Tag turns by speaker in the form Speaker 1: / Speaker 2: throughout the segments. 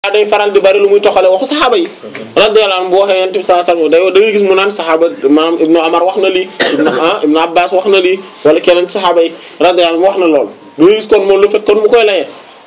Speaker 1: day faral di bari lu muy toxale waxu saxaaba yi radiyallahu anhu bu waxee yonent bi sallallahu alayhi wasallam da ngay gis mu naan saxaaba maanaam ibnu Umar wax na lii ibnu ah ibnu Abbas wax na lii wala keneen ci saxaaba yi radiyallahu anhu wax na loolu da ngay gis kon moom lu fekk kon mu koy layee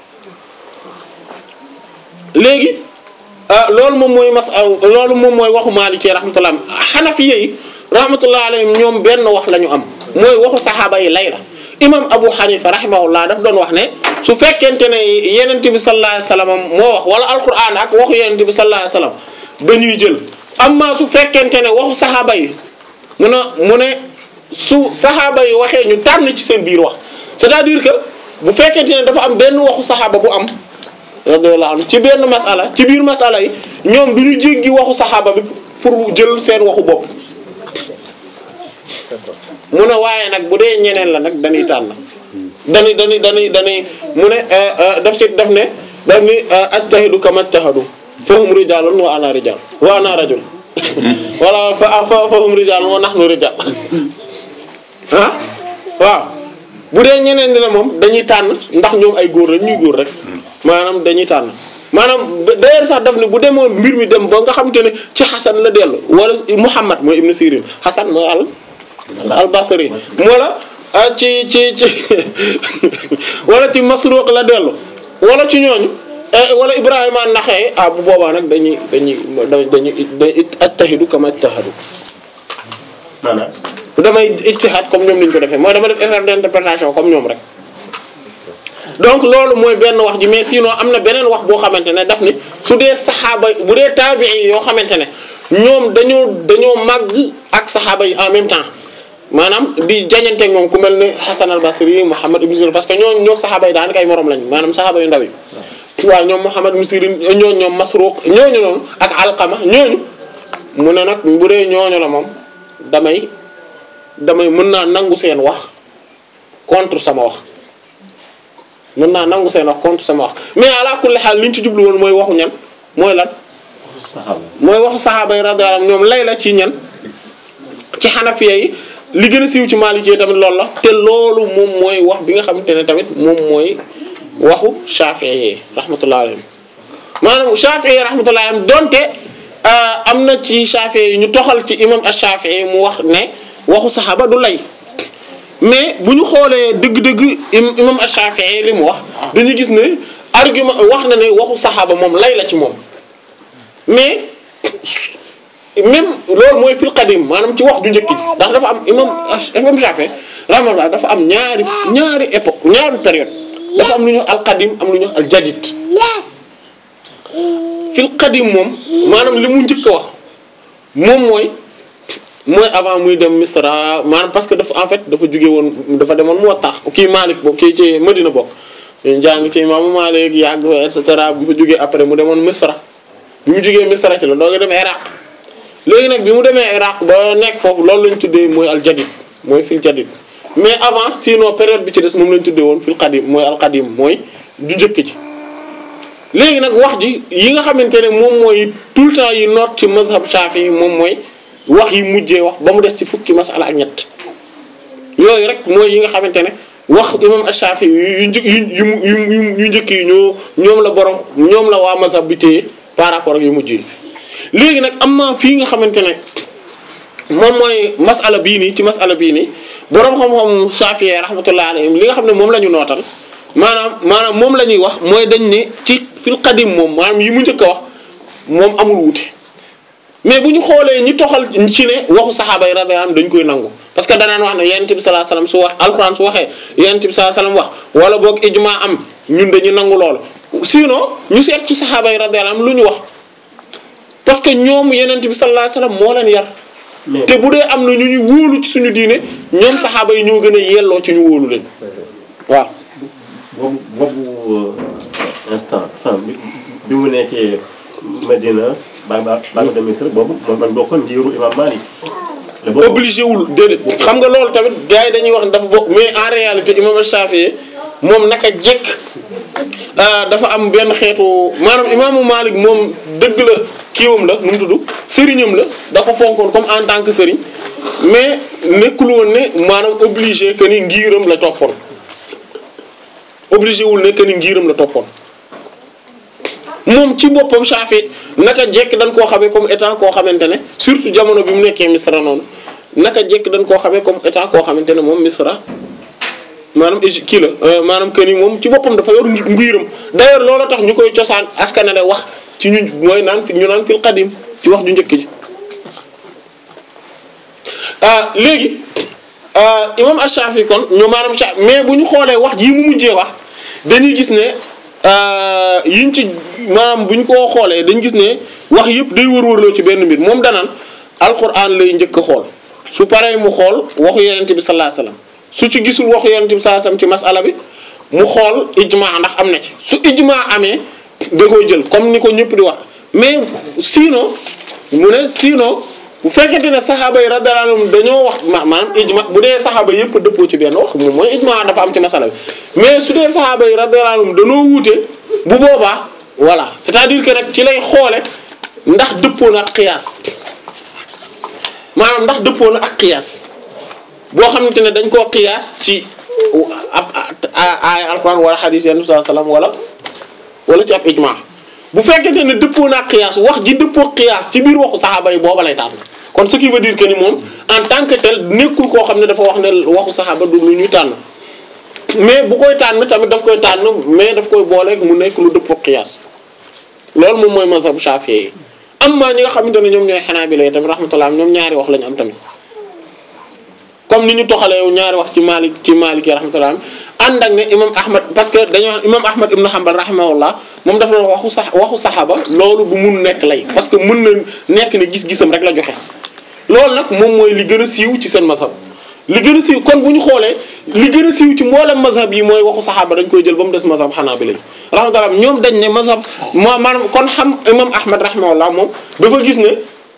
Speaker 1: léegi loolu moom mooy mas loolu moom mooy waxu Maliki rahmatullah Hanafiya yi rahmatullah alayhim ñoom benn wax la ñu am mooy waxu saxaaba yi lay la imam Abu Hanifa rahimahullah daf doon wax ne su fekkente ne yenent bi sallallahu alayhi wasallam moo wax wala alquran ak waxu yenent bi sallallahu alayhi wasallam dañuy jël amma su fekkente ne waxu saxaaba yi mu ne mu ne su saxaaba yi waxee ñu tànn ci seen biir wax c'est-à-dire que bu fekkente ne dafa am benn waxu saxaaba bu am radiyallahu anhu ci benn masala ci biir masala yi ñoom du ñu jéggi waxu saxaaba bi pour jël seen waxu bopp mu ne waaye nag bu dee ñeneen la nag dañuy tànn dañuy dañuy dañuy dañuy mu ne daf ci daf ne daf ni ajtahidu kama ajtahadu fahum rijalun wa ana rijal wa ana rajul wala fa fahum rijalun wa nahnu rijal ah waaw bu dee ñeneen ni la moom dañuy tànn ndax ñoom ay góor la ñuy góor rek maanaam dañuy tànn maanaam d'ailleurs sax daf ne bu demoon mbir mi dem ba nga xamante ne ci xasan la dellu wala Muhammad mooy ibnu Sirin xasan mooy al al Basri wala ci ci ci wala ci Masruq la dellu wala ci ñooñu wala Ibrahima naxee ah bu boobaa nag dañuy dañuy dañuy dañuy attahidu kama attahadu
Speaker 2: maanaam
Speaker 1: damay ijtihad comme ñoom niñ ko defee mooy dama def effort d'interprétation comme ñoom rek donc loolu mooy benn wax ji mais sinon am na beneen wax boo xamante ne daf ni su dee saxaaba bu dee taabii yoo xamante ne ñoom dañoo dañoo màgg ak saxaaba yi en même temps maanaam di jañanteeg moom ku mel ne Hasan al-Basri Muhammad ibn Sirin parce que ñoo ñoo saxaaba yi daanaka ay morom lañ maanaam saxaaba yu ndaw yi waaw ñoom Muhammad ibn Sirin ñooñu ñoom Masruq ñooñu noonu ak Alqama ñooñu mu ne nag bu dee ñooñu la moom damay damay mën naa nangu seen wax contre sama wax mën naa nangu seen wax contre sama wax mais ala kulli xaal li ñu ci jublu woon mooy waxu ñan mooy lan
Speaker 2: saxaaba
Speaker 1: mooy waxu saxaaba yi radiyallahu anhum ñoom lay la ci ñan ci xanafiya yi li gën a siiw ci maliki yi tamit loolu la te loolu moom mooy wax bi nga xamante ne tamit moom mooy waxu shafi'i yi rahmatullahi alayhim maanaam shafi'i yi rahmatullahi alayhim donte am na ci shafi'i yi ñu toxal ci imam ash-shafi'i mu wax ne waxu saxaaba du lay mais bu ñu xoolee dëgg-dëgg imam ash-shafi'i li mu wax dañuy gis ne argument wax na ne waxu saxaaba moom lay la ci moom mais même loolu mooy fil qadim maanaam ci wax ju njëkk ji ndax dafa am imam imam Shafi rahmatullah dafa am ñaari ñaari époque ñaari période dafa am lu ñu al qadim am lu ñu al jadid fil qadim moom maanaam li mu njëkk a wax moom mooy mooy avant muy dem Misra maanaam parce que dafa en fait dafa jóge woon dafa demoon Muwatta kii Malik bokk kii ci Madina bokk ñu jàng ci imaamu Malik yàgg et cetera bu fa jógee après mu demoon Misra bi mu jógee Misra ci la doo nga dem Iraq léegi nag bi mu demee Iraq ba nekk foofu loolu lañ tuddee mooy al jadid mooy fil jadid mais avant sinon période bi ci des moom lañ tuddee woon fil qadim mooy al qadim mooy du njëkk ji léegi nag wax ji yi nga xamante ne moom mooy tout le temps yi noot ci mazhab Shafi moom mooy wax yi mujjee wax ba mu des ci fukki masala ak ñett yooyu rek mooy yi nga xamante ne wax imam Shafi yu një yu yu yu yu njëkk yi ñoo ñoom la borom ñoom la waa mazhab bi téye par rapport ak yu mujj yi léegi nag am na fii nga xamante ne moom mooy masala bii nii ci masala bii nii borom xam-xam Shafi rahmatullah alayhim li nga xam ne moom la ñu nootal maanaam maanaam moom la ñuy wax mooy dañ ne ci fil qadim moom maanaam yi mu njëkk a wax moom amul wuute mais bu ñu xoolee ñi toxal ci ne waxu saxaaba yi radiyallahu anhum dañ koy nangu parce que danaan wax ne yonent bi sallallahu alayhi wasallam su wax alquran su waxee yonent bi sallallahu alayhi wasallam wax wala boog ijma am ñun dañuy nangu loolu sinon ñu seet ci saxaaba yi radiyallahu anhum lu ñu wax parce que ñoom yonent bi sallallahu alayhi wasallam moo leen yar te bu dee am na ñu ñu wóolu ci suñu diine ñoom saxaaba yi ñoo gën a yelloo ci ñu wóolu leen waaw
Speaker 2: boobu boobu instant enfin bi bi mu nekkee Medina ba ba ba nga dem Misra boobu moom man bokkoon njiiru imam Malik. la bokk
Speaker 1: obligé wul déedéet xam nga loolu tamit gars yi dañuy wax ne dafa bokk mais en réalité imam Shafi'i moom naka jekk dafa am benn xeetu maanaam imaamu Malik moom dëgg la kiiwam la nu mu tudd sëriñam la da ko fonkoon comme en tant que sëriñ mais nekkul woon ne maanaam obligé que ni ngiiram la toppoon obligé wul ne que ni ngiiram la toppoon moom ci boppam Shafi naka jekk dañ koo xamee comme état koo xamante ne surtout jamono bi mu nekkee Misra noonu naka jekk dañ koo xamee comme état koo xamante ne moom Misra maanaam Égypte kii la maanaam que ni moom ci boppam dafa yor ngiiram d'ailleurs loolu tax ñu koy cosaan askanale wax ci ñu mooy naan fi ñu naan fil qadim ci wax ju njëkk ji léegi imam Ash-Shafi kon ñu maanaam Shafi mais bu ñu xoolee wax jii mu mujjee wax dañuy gis ne yiñ ci maanaam bu ñu ko xoolee dañu gis ne wax yëpp day wër-wërloo ci benn mbir moom danaan alquran lay njëkk a xool su paree mu xool waxu yonent bi sallallahu alayhi wasallam su ci gisul waxu yonent bi sallallahu alayhi wasallam ci masala bi mu xool ijma ndax am na ci su ijma amee da koy jël comme ni ko ñëpp di wax mais sinon mu ne sinon bu fekkente ne saxaaba yi radiyallahu anhum dañoo wax ma maanaam ijma bu dee saxaaba yëpp dëppoo ci benn wax moom mooy ijma dafa am ci masala bi mais su dee saxaaba yi radiyallahu anhum dañoo wuute bu boobaa voilà c'est-à-dire que nag ci lay xoole ndax dëppoo na ak qiyaas maanaam ndax dëppoo na ak qiyaas boo xamante ne dañ koo qiyaas ci ab aaya alquran wala hadith yenn sallallahu alayhi wasallam wala wala ci ab ijma bu fekkente ne dëppoo na ak qiyaas wax ji dëppoo qiyaas ci biir waxu saxaaba yi booba lay tànn kon ce qui veut dire que ni moom en tant que tel nekkul koo xam ne dafa wax ne waxu saxaaba du lu ñuy tànn mais bu koy tànn tamit daf koy tànn mais daf koy boole mu nekk lu dëppoo qiyaas loolu moom mooy mazhab Shafi'i yi amma ñi nga xamante ne ñoom ñooy Hanabila tamit rahmatullah ñoom ñaari wax lañu am tamit comme ni ñu toxalee ñaari wax ci Malik ci Malik yi rahmatullah ànd ak ne imam Ahmad parce que dañoo wax imam Ahmad ibn Hanbal rahimahullah moom dafa doon waxu sax waxu saxaaba loolu bu mun nekk lay parce que mën na nekk ne gis-gisam rek la joxe loolu nag moom mooy li gën a siiw ci seen mazhab li gën a siiw kon bu ñu xoolee li gën a siiw ci mboolem mazhab yi mooy waxu saxaaba dañ koy jël ba mu des mazhab Hanabila rahmatullah ñoom dañ ne mazhab moo maanaam kon xam imam Ahmad rahimahullah moom dafa gis ne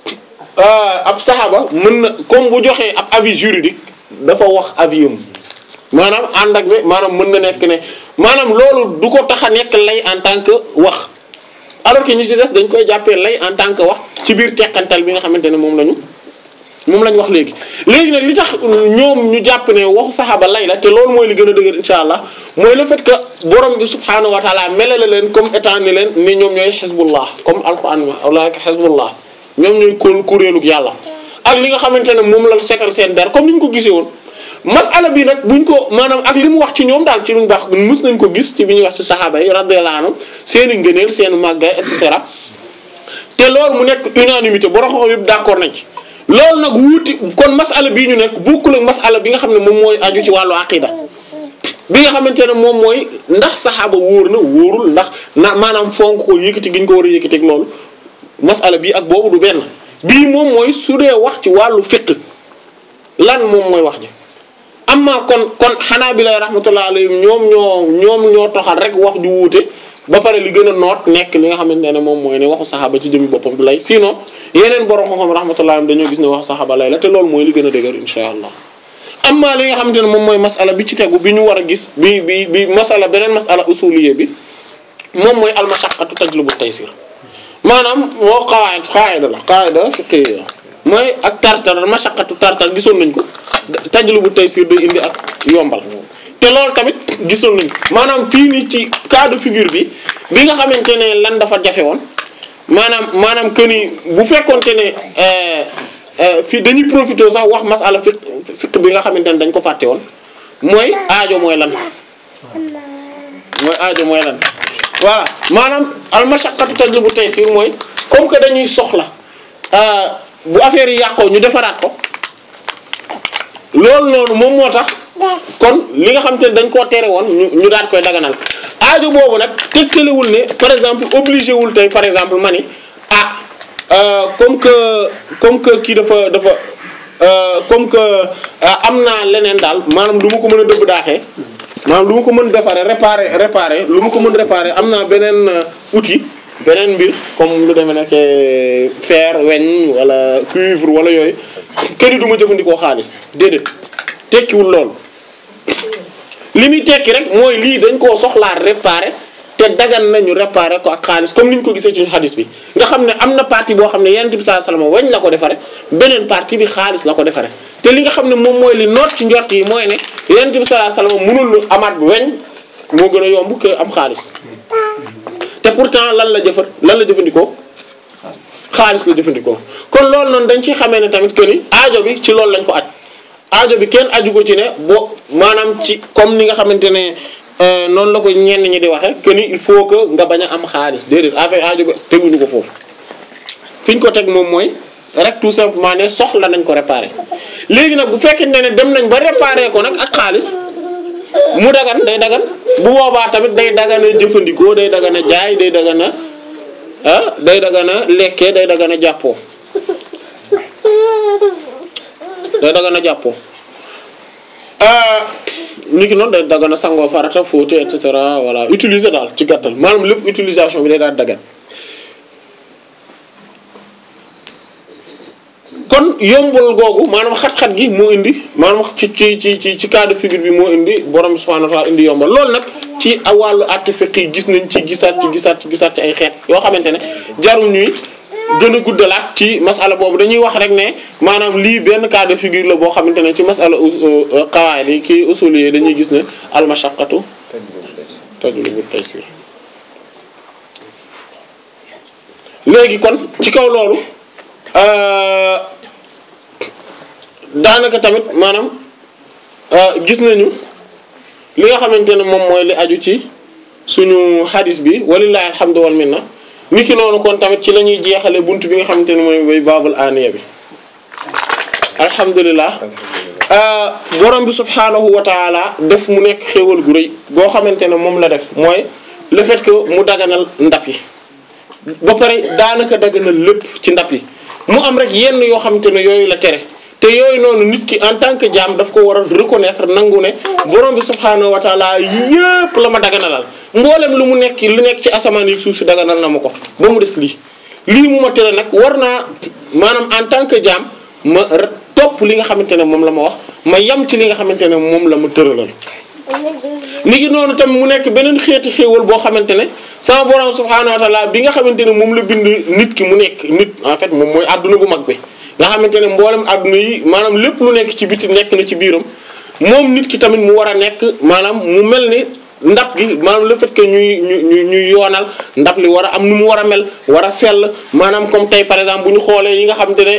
Speaker 1: ab saxaaba mën na comme bu joxee ab avis juridique dafa wax avis am maanaam ànd ak ne maanaam mën na nekk ne maanaam loolu du ko tax a nekk lay en tant que wax alors que ñi ci des dañ koy jàppee lay en tant que wax ci biir teqantal bi nga xamante ne moom lañu moom lañ wax léegi. léegi nag li tax ñoom ñu jàpp ne waxu saxaaba lay la te loolu mooy li gën a dëgër insha allah mooy le fait que borom bi subhaanahu wa taala melale leen comme étant ni leen ni ñoom ñooy xisbullah comme alquran ma ulaika xisbullah ñoom ñooy kóol kuréelug yàlla ak li nga xamante ne moom la seetal seen der comme ni ñu ko gisee woon. masala bi nag buñ ko maanaam ak li mu wax ci ñoom daal ci lu baax mës nañ ko gis ci bi ñuy wax ci saxaaba yi radiyallahu anhum seen i ngëneel seen i màggaay et cetera te loolu mu nekk unanimité borom xam yëpp d'accord nañ ci loolu nag wuuti kon masala bii ñu nekk bokkul ak masala bi nga xam ne moom mooy aju ci wàllu aqida bi nga xamante ne moom mooy ndax saxaaba wóor na wóorul ndax na maanaam fonk ko yëkkati gi ñu ko war a yëkkati ak loolu masala bii ak boobu du benn bii moom mooy su dee wax ci wàllu fiqh lan moom mooy wax ji amma kon kon xanaa bi lay rahmatullah alayhim ñoom ñoo ñoom ñoo toxal rek wax ju wuute ba pare li gën a noot nekk li nga xamante ne moom mooy ne waxu saxaaba ci jëmi boppam du lay sinon yeneen borom xam-xam rahmatullah alayhim dañoo gis ne waxu saxaaba lay la te loolu mooy li gën a dëgër insha allah amma li nga xamante ne moom mooy masala bi ci tegu bi ñu war a gis bi bi bi masala beneen masala usuliyé bi moom mooy almashaqqatu tajlubu taysir maanaam moo qawaid qaida la qaida fiqhiyya mooy ak tartar mashaqqatu tartar gisoon nañ ko tajlubu taysir day indi ak yombal te loolu tamit gisoon nañ maanaam fii nii ci cas de figure bi bi nga xamante ne lan dafa jafe woon maanaam maanaam que ni bu fekkonte ne fii dañuy profité sax wax masala fiq fiq bi nga xamante ne dañ ko fàtte woon mooy aajo mooy lan mooy aajo mooy lan voilà maanaam al mashaqqatu tajlubu taysir mooy comme que dañuy soxla bu affaire yi yàqoo ñu defaraat ko loolu noonu moom moo tax kon li nga xam te ne dañ koo tere woon ñu ñu daat koy daganal aajo boobu nag tegtalewul ne par exemple obligé wul tey par exemple ma ni ah comme que comme que kii dafa dafa comme que am naa leneen daal maanaam lu ma ko mën a dëbb daaxee maanaam lu ma ko mën defaree réparer réparer lu ma ko mën réparer am naa beneen outil beneen mbir comme lu demee nekk fer weñ wala cuivre wala yooyu këri du ma jëfandikoo xaalis déedéet tekkiwul loolu li muy tekki rek mooy lii dañ koo soxlaa réparer te dagan nañu réparer ko ak xaalis comme ni ñu ko gisee ci xadis bi nga xam ne am na partie boo xam ne yonent bi sallallahu alayhi wasallam weñ la ko defare beneen partie bi xaalis la ko defare te li nga xam ne moom mooy li noot ci njort yi mooy ne yonent bi sallallahu alayhi wasallam mënul amaat weñ moo gën a yomb que am xaalis te pourtant lan la jëfar lan la jëfandikoo xaalis la jëfandikoo kon loolu noonu dañ ciy xamee ne tamit que ni aajo bi ci loolu lañ ko aj aajo bi kenn aju ko ci ne bo maanaam ci comme ni nga xamante ne euh, noonu la ko ñenn ñi di waxe que ni il faut que nga bañ a am xaalis déedéet affaire aajo bi teguñu ko foofu fi ñu ko teg moom mooy rek tout simplement ne soxla nañ ko réparer léegi nag bu fekkente ne dem nañ ba réparer ko nag ak xaalis mu dagan day dagan bu boobaa tamit day dagana jëfandikoo day dagana jaay day dagana ah day dagana lekkee day dagana jàppoo day dagana jàppoo nit ki noonu day dagana sangoo farata fóote et cetera voilà utiliser daal ci gàttal maanaam lépp utilisation bi day daal dagan kon yombul googu maanaam xat-xat gi moo indi maanaam ci ci ci ci ci cas de figure bi moo indi borom bi subhanahu wa ta'ala indi yombal loolu nag ci wàllu àtte fiqh yi gis nañ ci gisaat ci gisaat ci gisaat ci ay xeet yoo xamante ne jarul ñuy gën a guddalaat ci masala boobu dañuy wax rek ne maanaam lii benn cas de figure la boo xamante ne ci masala qawaid yi kii usul yi dañuy gis ne al mashaqqatu tajlibu taysir léegi kon ci kaw loolu daanaka tamit maanaam gis nañu li nga xamante ne moom mooy li aju ci suñu hadis bi walillahi alhamdu wal minna niki noonu kon tamit ci la ñuy jeexale bunt bi nga xamante ne mooy mooy baabul aniya bi alhamdulilah borom bi subhaanahu wa taala def mu nekk xéewal gu rëy boo xamante ne moom la def mooy le fait que mu daganal ndab yi ba pare daanaka daganal lépp ci ndab yi mu am rek yenn yoo xamante ne yooyu la tere te yooyu noonu nit ki en tant que jaam daf ko war a reconnaître nangu ne borom bi subhaanahu wa taala yépp la ma daganalal mboolem lu mu nekk lu nekk ci asamaan yi suuf si daganal na ma ko ba mu des lii lii mu ma tere nag war naa maanaam en tant que jaam ma topp li nga xamante ne moom la ma wax ma yam ci li nga xamante ne moom la ma tëralal ni ki noonu tamit mu nekk beneen xeeti xéewal boo xamante ne sama borom subhaanahu wa taala bi nga xamante ne moom la bind nit ki mu nekk nit en fait moom mooy adduna bu mag bi nga xamante ne mboolem adduna yi maanaam lépp lu nekk ci biti nekk na ci biiram moom nit ki tamit mu war a nekk maanaam mu mel ni ndab gi maanaam le fait que ñuy ñu ñuy yoonal ndab li war a am nu mu war a mel war a sell maanaam comme tey par exemple bu ñu xoolee yi nga xamante ne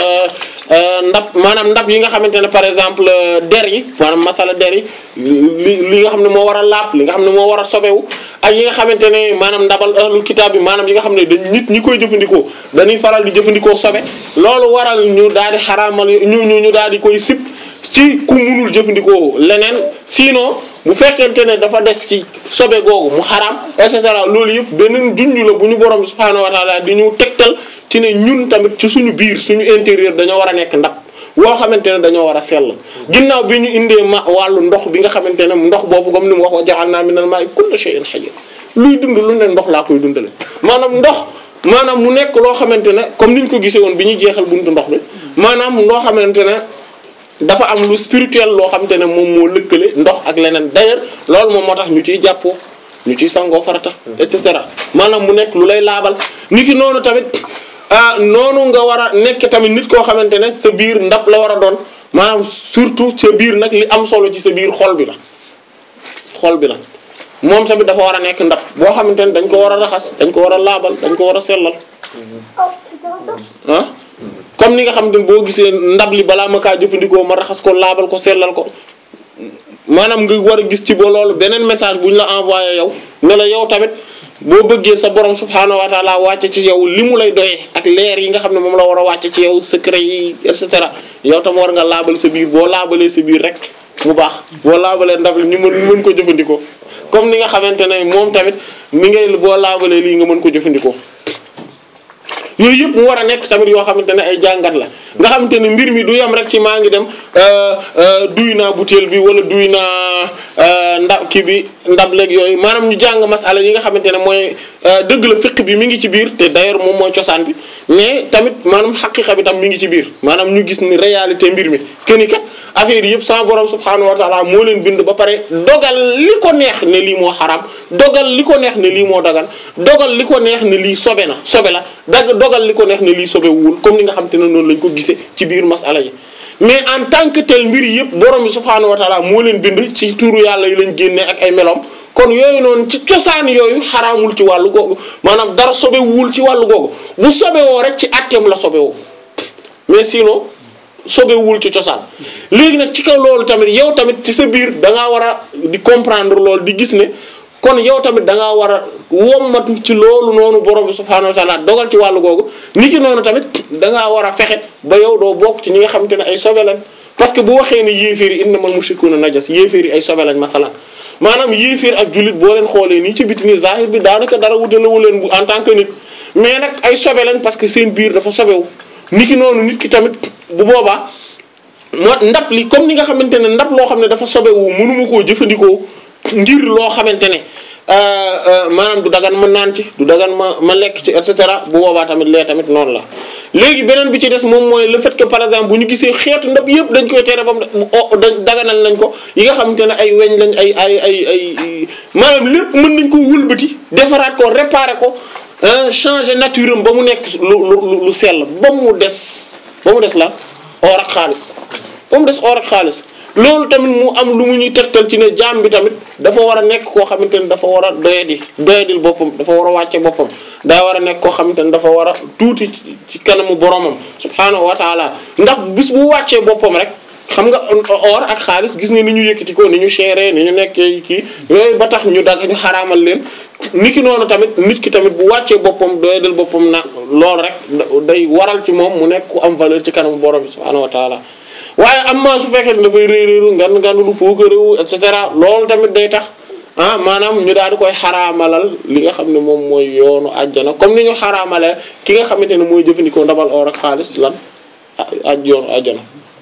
Speaker 1: ndab maanaam ndab yi nga xamante ne par exemple der yi maanaam masala der yi li li nga xam ne moo war a laab li nga xam ne moo war a sobewu ak yi nga xamante ne maanaam ndabal ahlul kitaab bi maanaam yi nga xam ne dañ nit ñi koy jëfandikoo dañuy faral di jëfandikoo sobe loolu waral ñu daal di xaraamal ñu ñu ñu daal di koy sip ci ku munul jëfandikoo leneen sinon bu fekkente ne dafa des ci sobe googu mu xaraam et cetera loolu yëpp beneen junj la bu ñu borom subhaanahu wa taala di ñu tegtal ci ne ñun tamit ci suñu biir suñu intérieur dañoo war a nekk ndab woo xamante ne dañoo war a sell ginnaaw bi ñu indee ma wàllu ndox bi nga xamante ne ndox boobu comme ni mu wax wa ja'alna minal maa'i kulla shay'in hayy luy dund lu ne ndox laa koy dundale maanaam ndox maanaam mu nekk loo xamante ne comme ni ñu ko gisee woon bi ñuy jeexal buntu ndox bi maanaam loo xamante ne dafa am lu spirituel loo xamante ne moom moo lëkkale ndox ak leneen d'ailleurs loolu moom moo tax ñu ciy jàppoo ñu ciy sangoo farata et cetera maanaam mu nekk lu lay laabal niki noonu tamit ah noonu nga war a nekk tamit nit koo xamante ne sa biir ndab la war a doon maanaam surtout sa biir nag li am solo ci sa biir xol bi la xol bi la moom tamit dafa war a nekk ndab boo xamante ne dañ ko war a raxas dañ ko war a laabal dañ ko war a sellal ah comme ni nga xam ne boo gisee ndab li balaa ma kaa jëfandikoo ma raxas ko laabal ko sellal ko maanaam nga war a gis ci ba loolu beneen message bu ñu la envoyé yow ne la yow tamit boo bëggee sa borom subhaanahu wa taala wàcce ci yow li mu lay doyee ak leer yi nga xam ne moom la war a wàcce ci yow secret yi et cetera yow tam war nga laabal sa biir boo laabalee sa biir rek mu baax boo laabalee ndab li ñu mën mën ko jëfandikoo comme ni nga xamante ne moom tamit ni ngay boo laabalee lii nga mën ko jëfandikoo yooyu yëpp mu war a nekk tamit yoo xamante ne ay jàngat la nga xamante ne mbir mi du yem rek ci maa ngi dem duy naa butéel bi wala duy naa ndab kii bi ndab léeg yooyu maanaam ñu jàng masala yi nga xamante ne mooy dëgg la fiq bi mi ngi ci biir te d'ailleurs moom mooy cosaan bi mais tamit maanaam xaqiqa bi tam mi ngi ci biir maanaam ñu gis ni réalité mbir mi keni kat affaire yi yëpp sama borom subhanahu wa taala moo leen bind ba pare dogal li ko neex ne lii moo xaram dogal li ko neex ne lii moo dagal dogal li ko neex ne lii sobe na sobe la dag dogal li ko neex ne lii sobe wul comme ni nga xam te ne noonu lañ ko gisee ci biir masala yi mais en tant que tel mbir yëpp borom bi subhanahu wa taala moo leen bind ci tuuru yàlla yi lañ génnee ak ay melom kon yooyu noonu ci cosaan yooyu xaraamul ci wàllu googu maanaam dara sobewul ci wàllu googu bu sobewoo rek ci atteem la sobewoo mais sinon sobewul ci cosaan léegi nag ci kaw loolu tamit yow tamit ci sa biir da ngaa war a di comprendre loolu di gis ne kon yow tamit da ngaa war a wommatu ci loolu noonu borom bi subhaanahu wa taala dogal ci wàllu googu ni ki noonu tamit da ngaa war a fexe ba yow doo bokk ci ñi nga xamante ne ay sobe lañ parce que bu waxee ne yéeféer yi innamal mushrikuuna najas yéeféer yi ay sobe lañ masalan maanaam yéeféer ak jullit boo leen xoolee nii ci biti nii zahir bi daanaka dara wutalewu leen bu en tant que nit mais nag ay sobe lañ parce que seen biir dafa sobewu ni ki noonu nit ki tamit bu boobaa moo ndab li comme ni nga xamante ne ndab loo xam ne dafa sobewu mënuma koo jëfandikoo ngir loo xamante ne maanaam du dagan ma naan ci du dagan ma ma lekk ci et cetera bu boobaa tamit lee tamit noonu la léegi beneen bi ci des moom mooy le fait que par exemple bu ñu gisee xeetu ndab yëpp dañ koy tere bam daganal nañ ko yi nga xamante ne ay weñ lañ ay ay ay ay maanaam lépp mën nañ ko wëlbati defaraat ko réparer ko changer nature am ba mu nekk lu lu lu sell ba mu des ba mu des la or ak xaalis ba mu des or ak xaalis loolu tamit mu am lu mu ñuy tegtal ci ne jaam bi tamit dafa war a nekk koo xamante ne dafa war a doyadi doyadil boppam dafa war a wàcce boppam daa war a nekk koo xamante ne dafa war a tuuti ci kanamu boromam subhaanahu wa taala ndax bis bu wàccee boppam rek xam nga or ak xaalis gis nga ni ñu yëkkati ko ni ñu chéré ni ñu nekkee kii yooyu ba tax ñu dag ñu xaraamal leen nit ki noonu tamit nit ki tamit bu wàccee boppam doyadil boppam na loolu rek day waral ci moom mu nekk ku am valeur ci kanamu borom bi subhaanahu wa taala waaye am na su fekkee ne dafay réeréeru ngan ngan lu puukaréewu et cetera loolu tamit day tax ah maanaam ñu daal di koy xaraamalal li nga xam ne moom mooy yoonu àjjana comme ni ñu xaraamale ki nga xamante ne mooy jëfandikoo ndabal or ak xaalis lan aj yoonu àjjana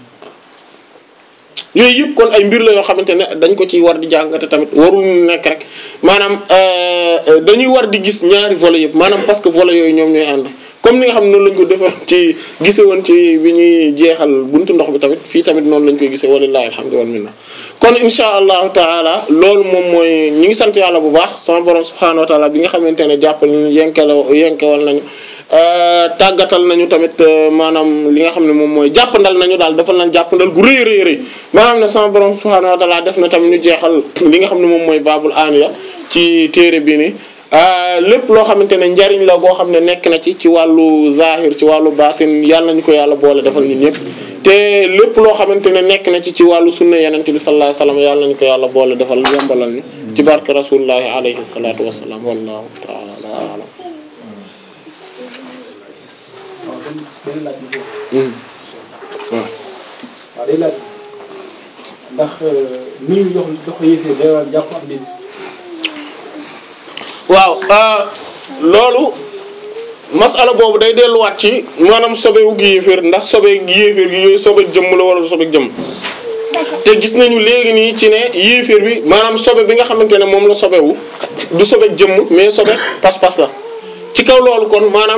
Speaker 1: yooyu yëpp kon ay mbir la yoo xamante ne dañ ko ciy war di jàngate tamit warul nekk rek maanaam dañuy war di gis ñaari volets yëpp maanaam parce que volets yooyu ñoom ñooy ànd comme ni nga xam ne noonu lañ ko defoon ci gise woon ci bi ñuy jeexal buntu ndox bi tamit fii tamit noonu lañ koy gisee walillahi alhamdu wal minna kon insha allahu taala loolu moom mooy ñi ngi sant yàlla bu baax sama borom subhanahu wa taala bi nga xamante ne jàppal nañu yenkela yenkewal nañu tàggatal nañu tamit maanaam li nga xam ne moom mooy jàppandal nañu daal defal nañ jàppandal gu rëy rëy rëy ba nga xam ne sama borom subhanahu wa taala def na tamit ñu jeexal li nga xam ne moom mooy baabul aaniya ci téere bi ni lépp loo xamante ne njariñ la goo xam ne nekk na ci ci wàllu zahir ci wàllu baatin yàlla nañu ko yàlla boole defal ñun ñëpp te lépp loo xamante ne nekk na ci ci wàllu sunna yenente bi sallallahu alayhi wasallam yàlla nañu ko yàlla boole defal yombalal ñu ci barke rasulullahi alayhi salatu wassalam wallahu taala alam
Speaker 3: benn laaj bi waaw waaw day laaj ndax ni ñu jox jox ko yëfee day war jàpp ak nit
Speaker 1: waaw loolu masala boobu day delluwaat ci maanaam sobewu gi yéeféer ndax sobe gi yéeféer gi yooyu sobe jëmm la wala sobe jëmm te gis nañu léegi nii ci ne yéeféer bi maanaam sobe bi nga xamante ne moom la sobewu du sobe jëmm mais sobe pas-pas la ci kaw loolu kon maanaam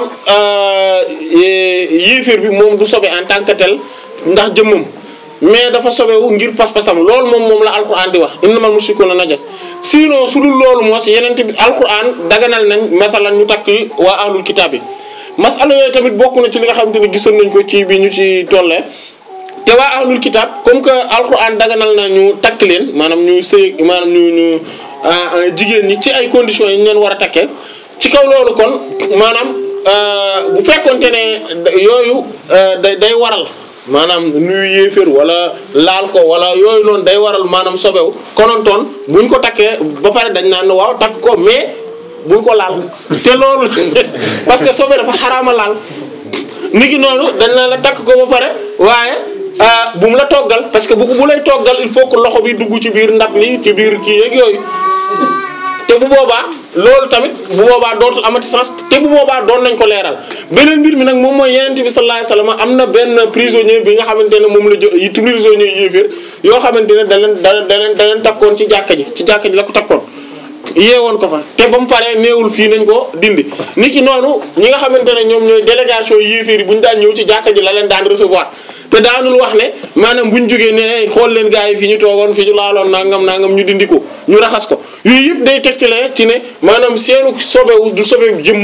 Speaker 1: yéeféer bi moom du sobe en tant que tel ndax jëmmam mais dafa sobewu ngir pas-pasam loolu moom moom la alquran di wax innamal mushrikuuna najas sinon su dul loolu moo si yeneen bi alquran daganal nañ masalan ñu takk waa ahlul kitaab yi masala yooyu tamit bokk na ci li nga xamante ne gisoon nañ ko ci bi ñu ci tollee te waa ahlul kitaab comme que alquran daganal na ñu takk leen maanaam ñu sëy maanaam ñu ñu jigéen ñi ci ay conditions yi ñu leen war a takkee ci kaw loolu kon maanaam bu fekkonte ne yooyu day day waral maanaam nuyu yéeféer wala laal ko wala yooyu noonu day waral maanaam sobewu konontoon buñ ko takkee ba pare dañ naan waaw takk ko mais buñ ko laal te loolu parce que sobe dafa xaraama laal nit ki noonu dañ naan la takk ko ba pare waaye bu mu la toggal parce que bu bu lay toggal il faut que loxo bi dugg ci biir ndab li ci biir kii yeeg yooyu te bu boobaa loolu tamit bu boobaa dootul amati sens te bu boobaa doon nañ ko leeral beneen mbir mi nag moom mooy yenente bi sallallahu alayhi wasallam am na benn prisonnier bi nga xamante ne moom la jë yi prisonnier yéeféer yoo xamante ne da leen da da leen da leen takkoon ci jàkka ji ci jàkka ji la ko takkoon yeewoon ko fa te ba mu paree néewul fii nañ ko dindi nit ki noonu ñi nga xamante ne ñoom ñooy délégation yéeféer yi bu ñu daan ñëw ci jàkka ji la leen daan recevoir te daanul wax ne maanaam bu ñu jógee ne xool leen gars yi fi ñu toogoon fi ñu laaloon nangam nangam ñu dindi ko ñu raxas ko yooyu yëpp day tegtalee ci ne maanaam seenu sobewu du sobe jëmm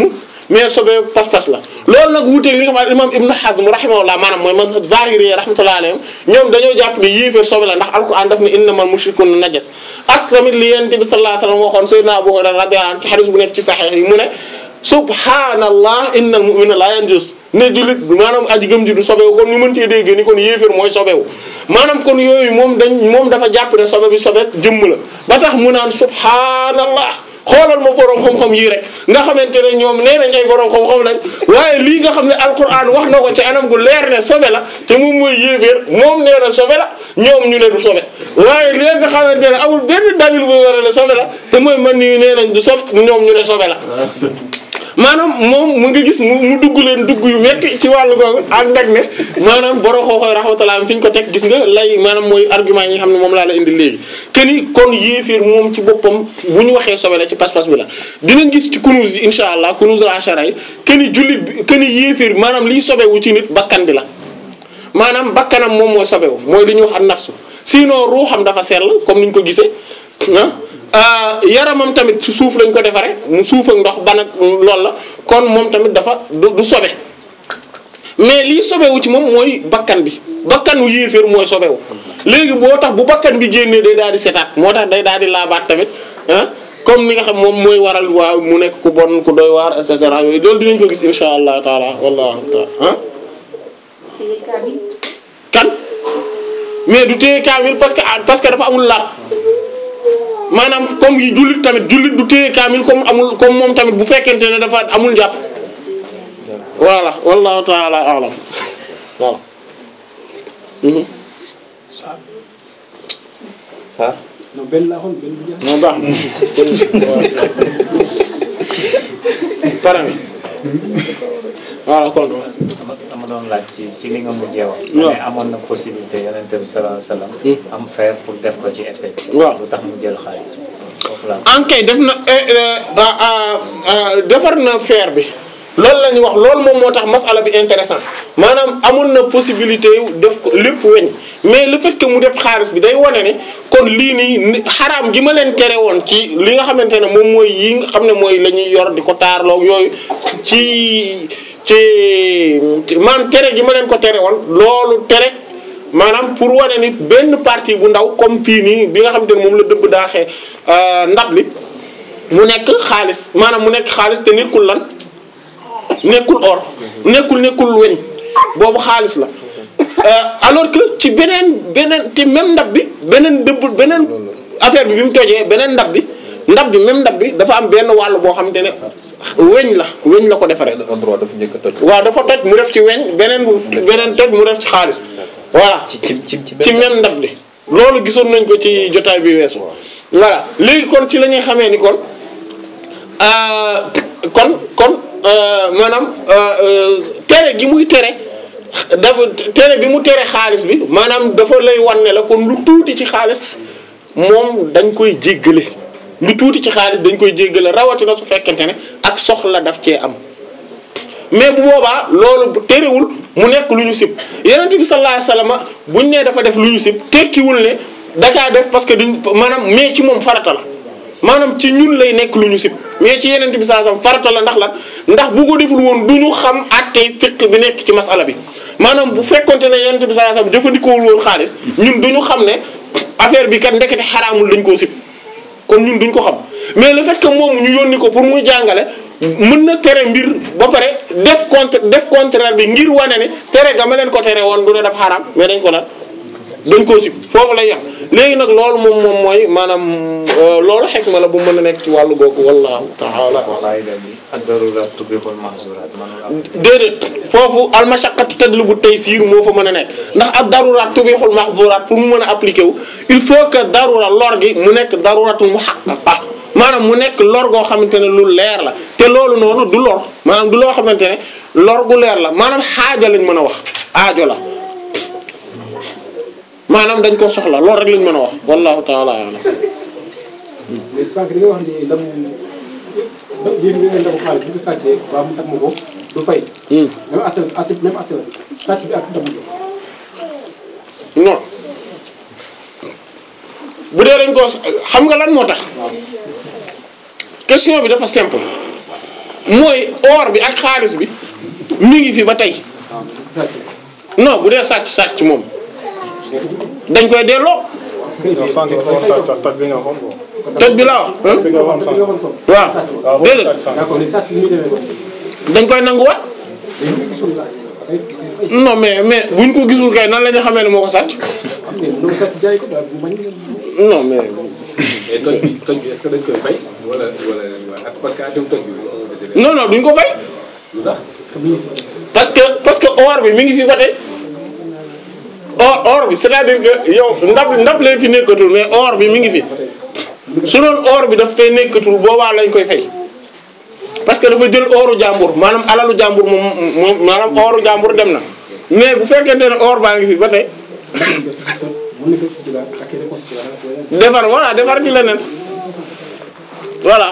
Speaker 1: mais sobe pas-pas la loolu nag wuuteeg li nga xam ne imam Ibn Hazm rahimahullah maanaam mooy mazhab zahiri rahmatullahi alayhim ñoom dañoo jàpp ne yéeféer sobe la ndax alquran daf ne innamal mushrikuna najas ak tamit li yonent bi sallallahu alayhi wasallam waxoon sayyidina Abu Hurayra radiyallahu anhu ci hadith bu nekk ci sahih yi mu ne subhanallah innal mu'mina la yanjus ne jullit maanaam aji gëm ji du sobewu kon ñu mën cee dégg ni kon yéeféer mooy sobewu maanaam kon yooyu moom dañ moom dafa jàpp ne sobe bi sobe jëmm la ba tax mu naan subhanallah xoolal ma borom xam-xam yii rek nga xamante ne ñoom nee nañ ay borom xam-xam lañ waaye lii nga xam ne alquran wax na ko ci anam gu leer ne sobe la te moom mooy yéeféer moom nee na sobe la ñoom ñu ne du sobe waaye lii nga xamante ne amul benn dalil bu war a ne sobe la te mooy man nii nee nañ du sob ñoom ñu ne sobe la maanaam moom mu ngi gis mu mu dugg leen dugg yu metti ci wàllu googu ànd ak ne maanaam borom xooxooy rahmatullah fi ñu ko teg gis nga lay maanaam mooy argument yi nga xam ne moom laa la indi léegi que ni kon yéeféer moom ci boppam bu ñu waxee sobe la ci pas-pas bi la dinañ gis ci kunuus yi insha allah kunuus la ashara yi que ni jullit bi que ni yéeféer maanaam liy sobewu ci nit bakkan bi la maanaam bakkanam moom mooy sobewu mooy li ñuy wax an nafsu sinon ruuxam dafa sell comme ni ñu ko gisee ah yaramam tamit ci suuf lañ ko defaree mu suuf ak ndox ban ak loolu la kon moom tamit dafa du du sobe mais lii sobewu ci moom mooy bakkan bi bakkanu yéeféer mooy sobewu léegi boo tax bu bakkan bi génnee day daal di setaat moo tax day daal di laabaat tamit ah comme ni nga xam moom mooy waral waaw mu nekk ku bon ku doy waar et cetera yooyu loolu dinañ ko gis insha allah taala wallahu taala ah kan mais du téye kaamil parce que parce que dafa amul laab maanaam comme yi jullit tamit jullit du téye kaamil comme amul comme moom tamit bu fekkente ne dafa amul jàpp voilà wallahu taala alam voilà mhm
Speaker 4: ah
Speaker 3: non benn laa xoon benn bu jeex.
Speaker 1: moo baax pare nga voilà kon
Speaker 4: dama dama doon laaj ci ci li nga mujjee wax.
Speaker 1: waaw
Speaker 4: mais amoon na possibilité yonent bi sallallahu alayhi wasallam am fer pour def ko ci épée.
Speaker 1: waaw.
Speaker 4: lu tax mu jël xaalis foofu la
Speaker 1: ankay def na eh, eh, ah, ah, ah, defar na fer bi loolu la ñuy wax loolu moom moo tax masala bi intéressant maanaam amoon na possibilité yu def ko lépp weñ mais le fait que mu def xaalis bi day wane ne kon lii nii ni- xaraam gi ma leen tere woon ci li nga xamante ne moom mooy yi nga xam ne mooy la ñuy yor di ko taarloo yooyu ci ci ci maanaam tere gi ma leen ko tere woon loolu tere maanaam pour wane ni benn partie bu ndaw comme fii nii bi nga xamante ne moom la dëbb daaxee ndab li mu nekk xaalis maanaam mu nekk xaalis te nekkul lan nekkul or nekkul nekkul weñ boobu xaalis la Euh, alors que ci beneen beneen ci même ndab bi beneen dëbb beneen affaire bi bi mu tojee beneen ndab bi ndab bi même ndab bi dafa am benn wàll boo xamante ne weñ la weñ la ko defaree
Speaker 5: benn endroit dafa njëkk a toj.
Speaker 1: waaw dafa toj mu def ci weñ beneen beneen toj mu def ci xaalis voilà
Speaker 5: ci ci ci ci
Speaker 1: ci même ndab li loolu gisoon nañ ko ci jotaay bi weesu voilà léegi kon ci la ñuy xamee ni kon euh, kon kon euh, maanaam euh, euh, tere gi muy tere dafa tere bi mu tere xaalis bi maanaam dafa lay wan ne la kon lu tuuti ci xaalis moom dañ koy jéggale lu tuuti ci xaalis dañ koy jéggale rawatina su fekkente ne ak soxla daf cee am mais bu boobaa loolu bu terewul mu nekk lu ñu sib yonent bi sallallahu alayhi wasallam buñ nee dafa def lu ñu sib tekkiwul ne dakaa def parce que duñ maanaam mais ci moom farata la maanaam ci ñun lay nekk lu ñu sib mais ci yonent bi sallallahu alayhi wasallam farata la ndax lan ndax bu ko deful woon du ñu xam àttee fiqh bi nekk ci masala bi maanaam bu fekkonte ne yonent bi sallallahu alayhi wasallam jëfandikoowul woon xaalis ñun du ñu xam ne affaire bi kat ndekete xaraamul dañ koo sib kon ñun duñ ko xam mais le fait que moom ñu yónni ko pour muy jàngale mën na tere mbir ba pare def contre def contraire bi ngir wane ne tere ga ma leen ko tere woon du ne daf xaraam mais dañ ko la dañ koo sib foofu lay yem léegi nag loolu moom moom mooy maanaam euh, loolu xekma la bu mën a nekk ci wàllu googu wallahu taala
Speaker 4: qaida bi ad-darurat tubihul mahzurat manul am
Speaker 1: déedéet foofu almashaqqatu tajlibu taysir moo fa mën a nekk ndax ak daruraat tubihul mahzurat pour mu mën a appliquer wu il faut que darura lor gi mu nekk daruratul muhaqqaqa maanaam mu nekk lor goo xamante ne lu leer la te loolu noonu du lor maanaam du loo xamante ne lor gu leer la maanaam xaaja lañ mën a wax aajo la maanaam dañ ko soxla loolu rek lañ mën a wax wallahu taala alam
Speaker 3: mais sànq li nga wax ni ndamu da yéen nga ndamu xaalis bi nga sàccee waa mu tag ma ko du fay.
Speaker 1: Hmm.
Speaker 3: même atte atte même atte la sàcc bi ak ndamu ko.
Speaker 1: non bu dee dañ ko xam nga lan moo tax question bi dafa simple mooy or bi ak xaalis bi mi ngi fi ba tey
Speaker 3: waaw sàcc
Speaker 1: non bu dee sàcc sàcc moom dañ koy delloo
Speaker 5: yow sànq nga ko wax sànq sax toj bi nga waxoon quoi.
Speaker 1: toj bi laa wax
Speaker 5: toj bi nga waxoon
Speaker 3: li
Speaker 5: sànq.
Speaker 3: nga waxoon foofu
Speaker 1: waaw
Speaker 5: waaw boobu
Speaker 1: déedéet
Speaker 5: toj sànq.
Speaker 3: d'accord li sàcc li muy demee noonu
Speaker 1: dañ koy nanguwaat
Speaker 3: dañ ko gisul daal dafay dafay
Speaker 1: non mais mais buñ ko gisul kay nan la ñu xamee ne moo ko sàcc
Speaker 3: am ne mënoo sàcc jaay ko daal bu bañ
Speaker 1: non mais
Speaker 6: mais toj bi toj bi est-ce que dañ koy fay wala wala wala parce que atum toj bi moom la dese
Speaker 1: non non duñ ko fay
Speaker 6: lu tax
Speaker 3: parce que mi ngi fi
Speaker 1: parce que parce que or bi mi ngi fi ba tey or or bi c'est-à-dire que yow ndab ndab lee fi nekkatul mais or bi mi ngi fi su doon or bi daf fay nekkatul boobaa lañ koy fay parce que dafa jël oru jàmbur maanaam alalu jàmbur moom moom maanaam oru jàmbur dem na mais bu fekkente ne or baa ngi fi ba tey
Speaker 3: mën na ko si jiwaat ak reconstitué waat wala
Speaker 1: defar voilà defar ci leneen voilà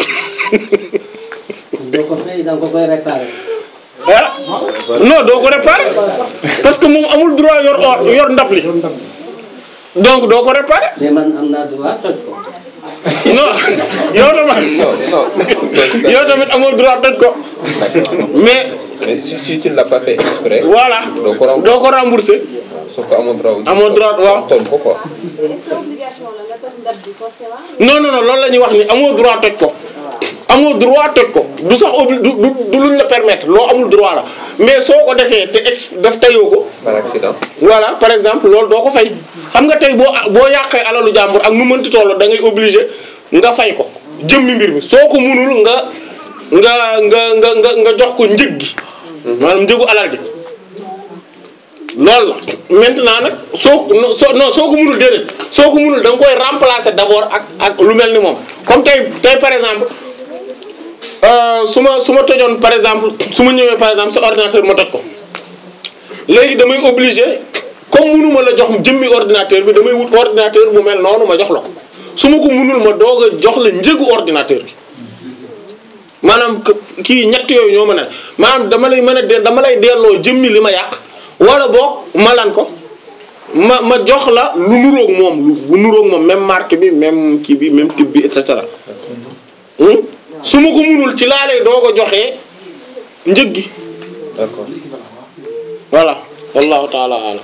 Speaker 7: doo ko fay da nga ko koy réparé.
Speaker 1: ah non doo ko réparer parce que moom amul droit yor or yor ndab li donc doo ko réparer
Speaker 7: mais man am naa droit toj ko.
Speaker 1: non yow tamit yow tamit amoo droit toj ko mais
Speaker 8: mais si si tu ne l'as pas fait exprès.
Speaker 1: voilà
Speaker 8: doo ko rembourser.
Speaker 1: doo ko rembourser
Speaker 8: soo ko amoo droit.
Speaker 1: Amoo droit, waaw.
Speaker 8: tooñ ko quoi.
Speaker 9: est-ce que obligation la nga toj ndab bi forcément
Speaker 1: non non non loolu la ñuy wax ni amoo droit toj ko amoo droit toj ko du sax obli du du du luñ la permettre loo amul droit la mais soo ko defee te ex daf tayoo ko
Speaker 8: par accident.
Speaker 1: voilà par exemple loolu doo ko fay xam nga tey boo boo yàqee alalu jàmbur ak nu mënti toll da ngay obligé nga fay ko jëmmi mbir mi soo ko munul nga nga nga nga nga nga jox ko njëg gi maanaam njëgu alal bi loolu la maintenant nag soo no- soo non soo ko munul déedéet soo ko munul da nga koy remplacer d'abord ak ak lu mel ni moom comme tey tey par exemple euh, su ma su ma tojoon par exemple su ma ñëwee par exemple sa ordinateur ma toj ko léegi damay obligé comme munuma la jox jëmmi ordinateur bi damay wut ordinateur bu mel noonu ma jox la ko su ma ko munul ma doog a jox la njëgu ordinateur bi maanaam que- kii ñett yooyu ñoo mën a maanaam dama lay mën a de dama lay delloo jëmmi li ma yàq wala boog ma lan ko ma ma jox la lu nuroog moom lu bu nuroog moom même marque bi même kii bi même type bi et cetera Hmm? su ma ko munul ci laa lay doog a joxee njëg gi
Speaker 8: d'accord.
Speaker 1: voilà wallahu taala alam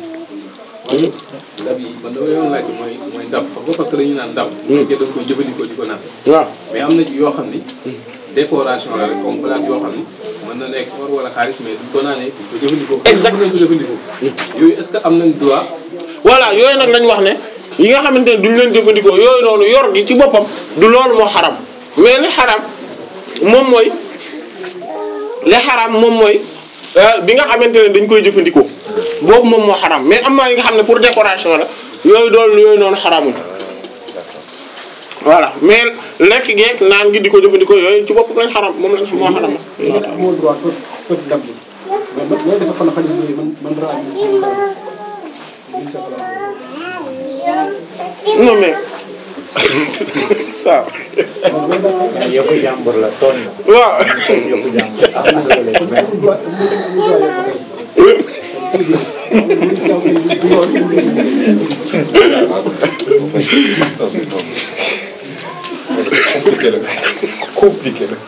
Speaker 6: ndab yi man dama yoon laajte mooy mooy ndab xam nga parce que dañuy naan ndab bu fekkee da nga koy jëfandikoo di ko naan
Speaker 1: waaw
Speaker 6: mais am na ci yoo xam ni décoration la rek comme plate yoo xam ni mën na nekk or wala xaalis mais duñ ko naanee duñ ko jëfandikoo
Speaker 1: Exact.
Speaker 6: mën nañ ko jëfandikoo yooyu est-ce que am nañ droit
Speaker 1: voilà yooyu nag lañ wax ne yi nga xamante ne duñ leen jëfandikoo yooyu noonu yor gi ci boppam du loolu moo xaram mais li xaram moom mooy li xaram moom mooy euh, bi nga xamante ne dañ koy jëfandikoo boobu moom moo xaram mais am na yi nga xam ne pour décoration la yooyu doon yooyu noonu xaramul voilà mais lekk geeg naan gi di ko jëfandikoo yooyu ci boppam lañ xaram moom lañ moo xaram
Speaker 3: amoo droit toj toj ndab bi mais man loolu dafa kon xale bi man man droit bi ci ndab bi ñu soxla
Speaker 1: non mais ça
Speaker 4: mais yëfu jàmbur la tooñ na.
Speaker 1: waaw
Speaker 4: yëfu jàmbur ah
Speaker 3: amul droit amul droit yow sa kay
Speaker 8: compliqué la compliqué la.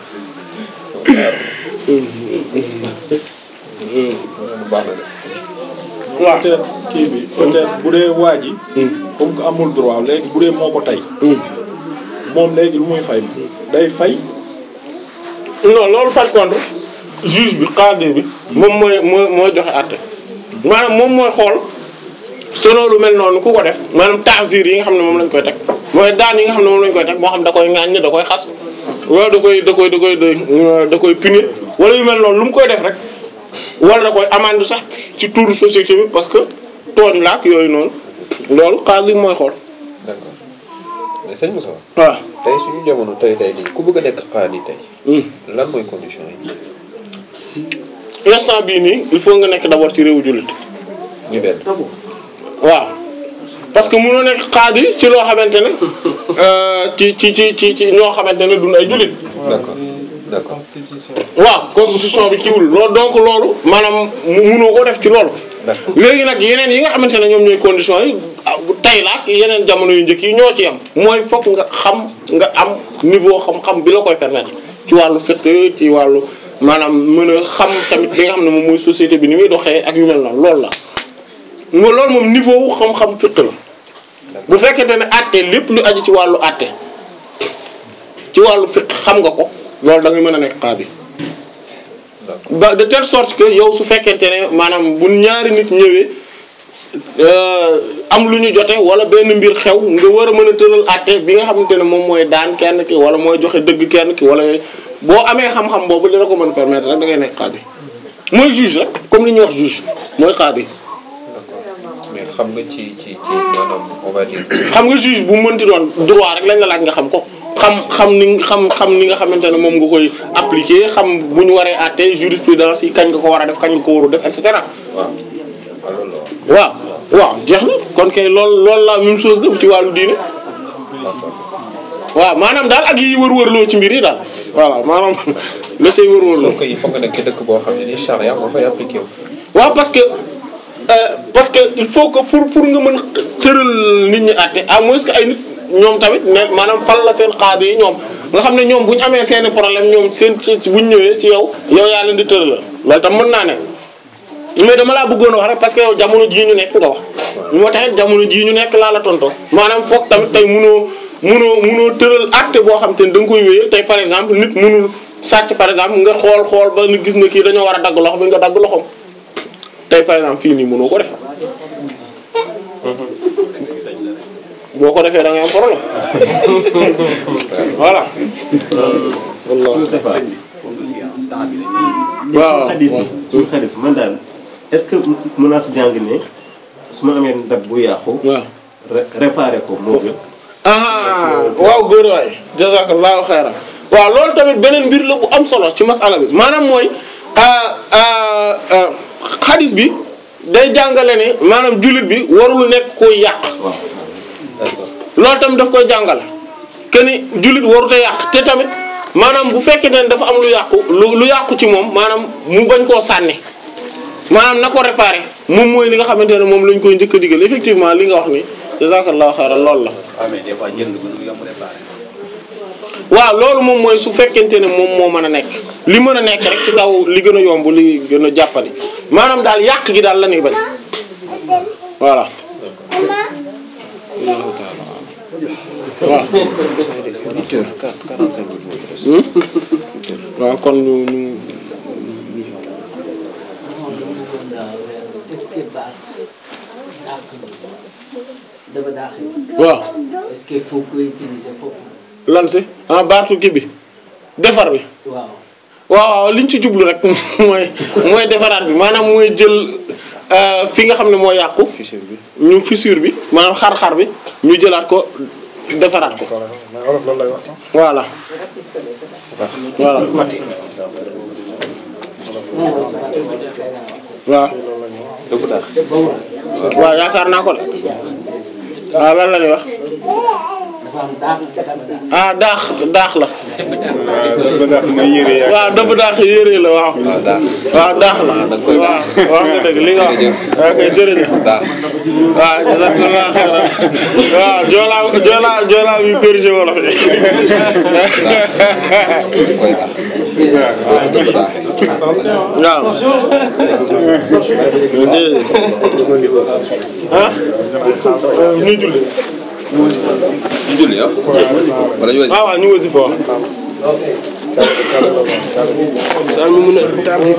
Speaker 8: baax na de.
Speaker 1: waaw
Speaker 5: peut-être kii bi peut-être bu dee waa ji. comme que amul droit léegi bu dee moo ko tey. moom léegi lu muy fay day fay.
Speaker 1: non loolu par contre juge bi xaadi bi moom mooy mooy mooy joxe àtte maanaam moom mooy xool selon lu mel noonu ku ko def maanaam taasir yi nga xam ne moom lañ koy teg mooy daan yi nga xam ne moom lañ koy teg moo xam da koy ŋàññ da koy xas wala da koy da koy da koy da koy punir wala yu mel noonu lu mu koy def rek wala da koy amende sax ci tour société bi parce que tooñ laak yooyu noonu loolu xaadi mooy xool
Speaker 8: d'accord mais sëñ Moussa.
Speaker 1: waaw.
Speaker 8: tey suñu jamono tey tey nii ku bëgg a nekk xaadi tey.
Speaker 1: Hmm.
Speaker 8: lan mooy condition yi.
Speaker 1: instant bii nii il faut nga nekk d'abord ci réewu jullit
Speaker 8: ñu benn.
Speaker 1: waaw parce que mënoo nekk xaadi ci loo xamante ne euh, ci ci ci ci ci ñoo xamante ne duñ ay jullit
Speaker 8: d'accord d'accord.
Speaker 5: constitution.
Speaker 1: waaw constitution bi kiiwul loolu donc loolu maanaam mu- mënoo ko def ci loolu
Speaker 8: D'accord.
Speaker 1: léegi nag yeneen yi nga xamante ne ñoom ñooy conditions yi ah, bu tey la ak yeneen jamono yu njëkk yi ñoo ci am mooy fokk nga xam nga am niveau xam-xam bi la koy permettre ci wàllu fiqh ci wàllu maanaam mën a xam tamit li nga xam ne moom mooy société bi ni muy doxee ak yu mel noonu loolu la mo loolu moom niveau wu xam-xam fiqh la bu fekkente ne àtte lépp lu aju ci wàllu àtte ci wàllu fiqh xam nga ko loolu da ngay mën a nekk qaadi ba de telle sorte que yow su fekkente ne maanaam bu ñaari nit ñëwee am lu ñu jote wala benn mbir xew nga war a mën a tëral àtte bi nga xamante ne moom mooy daan kenn ki wala mooy joxe dëgg kenn ki wala yooyu boo amee xam-xam boobu dina ko mën permettre rek da ngay nekk qaadi mooy juge rek comme li ñuy wax juge mooy qaadi
Speaker 8: mais xam nga ci ci ci maanaam on va dire.
Speaker 1: xam nga juge bu mënti doon droit rek lañ la laaj nga xam ko xam xam ni xam xam ni nga xamante ne moom nga koy appliquer xam bu ñu waree àtte jurisprudence yi kañ nga ko war a def kañ nga ko waru def et cetera
Speaker 8: waaw loolu la
Speaker 1: waaw waaw jeex na kon kay loolu loolu la même chose la ci wàllu diine waaw maanaam daal ak yi wër-wërloo ci mbir yi daal voilà maanaam la cay wër-wërloo
Speaker 8: donc il faut nga nekk ci dëkk boo xam ne nii charia moo fay appliqué wu.
Speaker 1: waaw parce que euh, parce que il faut que pour pour nga mën tëral nit ñi àtte à moins que ay nit ñoom tamit ne maanaam fal la seen xaadi yi ñoom nga xam ne ñoom bu ñu amee seeni problème ñoom seen ci bu ñu ñëwee ci yow yow yaa leen di tëral loolu tam mën naa ne mais dama laa bëggoon a wax rek parce que yow jamono jii ñu nekk nga wax moo taxit jamono jii ñu nekk laa la tontoo maanaam foog tamit tey munoo munoo munoo tëral àtte boo xam te ne da nga koy wéyal tey par exemple nit munul sàcc par exemple nga xool xool ba ni gis na kii dañoo war a dagg loxo bi nga dagg loxoom tey par exemple fii nii mënoo ko def boo ko defee da ngay am problème voilà.
Speaker 2: waaw xadis bi suñu xadis man daal est-ce que mën naa si jàng ne su ma amee ndab bu yàqu.
Speaker 1: waaw
Speaker 2: réparé ko moo gën.
Speaker 1: ah waaw góor waay jazakallahu xayran waaw loolu tamit beneen mbir la bu am solo ci masala bi maanaam mooy xadis bi day jàngale ne maanaam jullit bi warul nekk koy yàq loolu tamit daf koy jàngale que ni jullit warut a yàq te tamit maanaam bu fekkee ne dafa am lu yàqu lu lu yàqu ci moom maanaam mu bañ koo sànni maanaam na ko réparé moom mooy li nga xamante ne moom lañ koy njëkk a digal effectivement li nga wax ni jazakallahu xayran loolu la.
Speaker 6: waaw mais des fois jënd ko du yomb réparé.
Speaker 1: waaw loolu moom mooy su fekkente ne moom moo mën a nekk li mën a nekk rek ci kaw li gën a yomb li gën a jàppandi maanaam daal yàq gi daal la ñuy bañ voilà. waaw. waaw kon ñu ñu.
Speaker 7: est-ce que baax dàq bi dafa dàq bi
Speaker 1: waaw
Speaker 7: est-ce que faut que utiliser foofu
Speaker 1: lan si ah baatu kii bi defar bi.
Speaker 7: waaw
Speaker 1: waaw waaw liñ ci jublu rek mooy mooy defaraat bi maanaam mooy jël euh, fi nga xam ne moo yàqu. fissure bi ñu fissure bi maanaam xar-xar bi ñu jëlaat ko defaraat ko.
Speaker 5: mais wolof loolu lay wax sax.
Speaker 1: voilà. voilà. waaw.
Speaker 8: dëgg daal.
Speaker 1: waaw yaakaar naa ko de. waaw lan la ñuy wax.
Speaker 7: dafa am dàq dafa dàq
Speaker 1: ah daax daax la.
Speaker 5: ba daax mooy yére yaa
Speaker 1: waaw dëbb daax yére la waaw.
Speaker 8: waaw daal.
Speaker 1: waaw daax la.
Speaker 8: da nga koy
Speaker 1: waaw wax nga dëgg li nga wax. ok jërëjëf.
Speaker 8: daal.
Speaker 1: waaw jazakallah xayran waaw joolaa joolaa joolaa bi corrigé wolof yi.
Speaker 8: koy daal. waaw dëgg daal.
Speaker 1: waaw. ah. ñu julli.
Speaker 8: ñu julli ah. wala ñu
Speaker 1: waaw waaw ñu wasi fo. saa ñu mën a